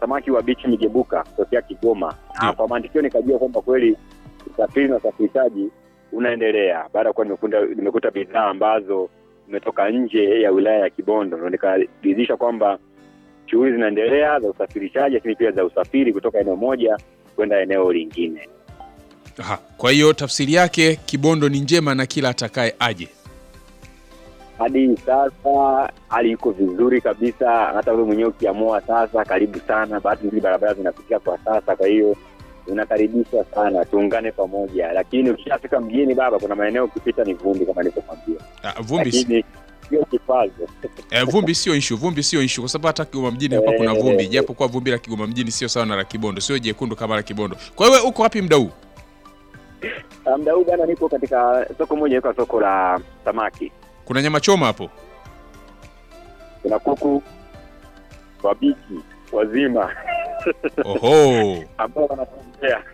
samaki wa bichi migebuka kutokea Kigoma. Ah, kwa mantikio nikajua kwamba kweli usafiri na usafirishaji unaendelea baada ya kuwa nimekuta, nimekuta bidhaa ambazo zimetoka nje ya wilaya ya Kibondo, ndo nikaridhisha kwamba shughuli zinaendelea za usafirishaji, lakini pia za usafiri kutoka eneo moja kwenda eneo lingine. Aha. Kwa hiyo tafsiri yake Kibondo ni njema na kila atakaye aje. Hadi sasa hali iko vizuri kabisa, hata wewe mwenyewe ukiamua sasa, karibu sana. Bahati nzuri barabara zinapitia kwa sasa, kwa hiyo unakaribishwa sana, tuungane pamoja. Lakini ukishafika mjini baba, kuna maeneo ukipita ni vumbi kama nilivyokwambia, Ah, vumbi si- lakini sio kikwazo. eh, vumbi sio issue, vumbi sio issue kwa sababu hata Kigoma mjini hapa kuna vumbi, japo kwa vumbi la Kigoma mjini sio sawa na la Kibondo, sio jekundu kama la Kibondo. Kwa hiyo wewe uko wapi muda huu? Ah, Muda huu bana, nipo katika soko moja, iko soko la samaki. Kuna nyama choma hapo? Kuna kuku wabiki wazima Oho. ambao wanatembea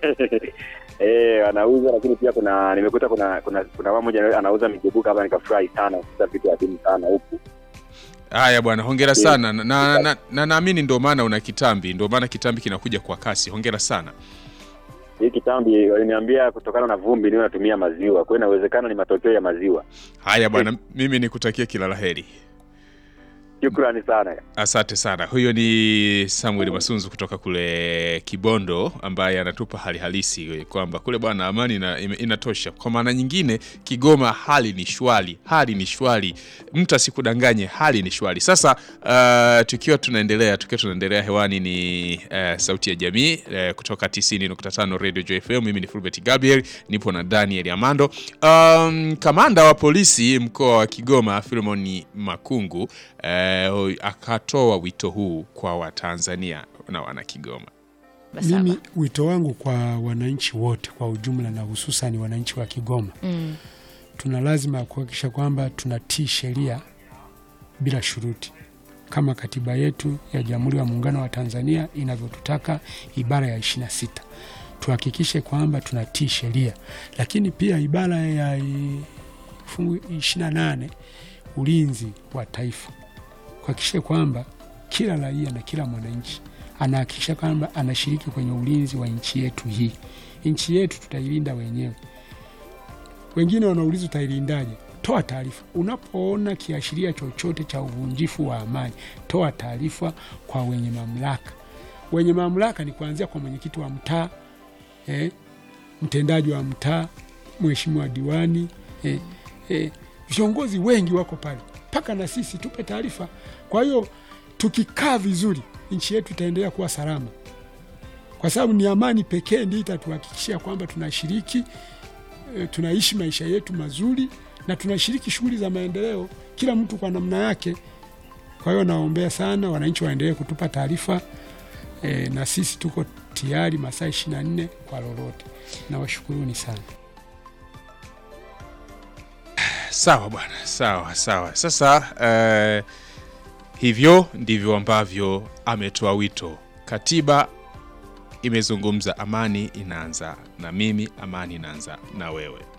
eh, wanauza. Lakini pia kuna nimekuta kuna kuna kuna mama mmoja anauza migebuka hapa, nikafurahi sana kukuta vitu adimu sana huku. Haya bwana, hongera sana na na- na- na naamini ndio maana una kitambi, ndio maana kitambi kinakuja kwa kasi. Hongera sana. Hii kitambi waliniambia kutokana na vumbi niwe natumia maziwa, kwa hiyo inawezekana ni matokeo ya maziwa. Haya bwana, mimi nikutakia kila laheri. Shukrani sana. Asante sana. Huyo ni Samuel Masunzu kutoka kule Kibondo, ambaye anatupa hali halisi kwamba kule bwana amani ina, ime- inatosha. Kwa maana nyingine, Kigoma hali ni shwari, hali ni shwari, mtu asikudanganye, hali ni shwari. Sasa uh, tukiwa tunaendelea tukiwa tunaendelea hewani ni uh, sauti ya jamii uh, kutoka 90.5 Radio Joy FM. Mimi ni Fulbert Gabriel, nipo na Daniel Amando. Um, kamanda wa polisi mkoa wa Kigoma Philemon Makungu eh, akatoa wito huu kwa Watanzania na wana Kigoma. Basaba. Mimi wito wangu kwa wananchi wote kwa ujumla na hususani wananchi wa Kigoma, Mm. tuna lazima ya kuhakikisha kwamba tunatii sheria bila shuruti kama katiba yetu ya Jamhuri ya Muungano wa Tanzania inavyotutaka ibara ya ishirini na sita tuhakikishe kwamba tunatii sheria, lakini pia ibara ya i- fungu ishirini na nane ulinzi wa taifa, kuhakikisha kwamba kila raia na kila mwananchi anahakikisha kwamba anashiriki kwenye ulinzi wa nchi yetu hii. Nchi yetu tutailinda wenyewe. Wengine wanauliza utailindaje? Toa taarifa unapoona kiashiria chochote cha uvunjifu wa amani, toa taarifa kwa wenye mamlaka. Wenye mamlaka ni kuanzia kwa mwenyekiti wa mtaa eh, mtendaji wa mtaa, mheshimiwa diwani eh, eh, viongozi wengi wako pale, mpaka na sisi tupe taarifa. Kwa hiyo tukikaa vizuri, nchi yetu itaendelea kuwa salama, kwa sababu ni amani pekee ndio itatuhakikishia kwamba tunashiriki e, tunaishi maisha yetu mazuri na tunashiriki shughuli za maendeleo, kila mtu kwa namna yake. Kwa hiyo naombea sana wananchi waendelee kutupa taarifa e, na sisi tuko tayari masaa ishirini na nne kwa lolote. Nawashukuruni sana. Sawa bwana, sawa sawa. Sasa eh, hivyo ndivyo ambavyo ametoa wito. Katiba imezungumza amani inaanza na mimi, amani inaanza na wewe.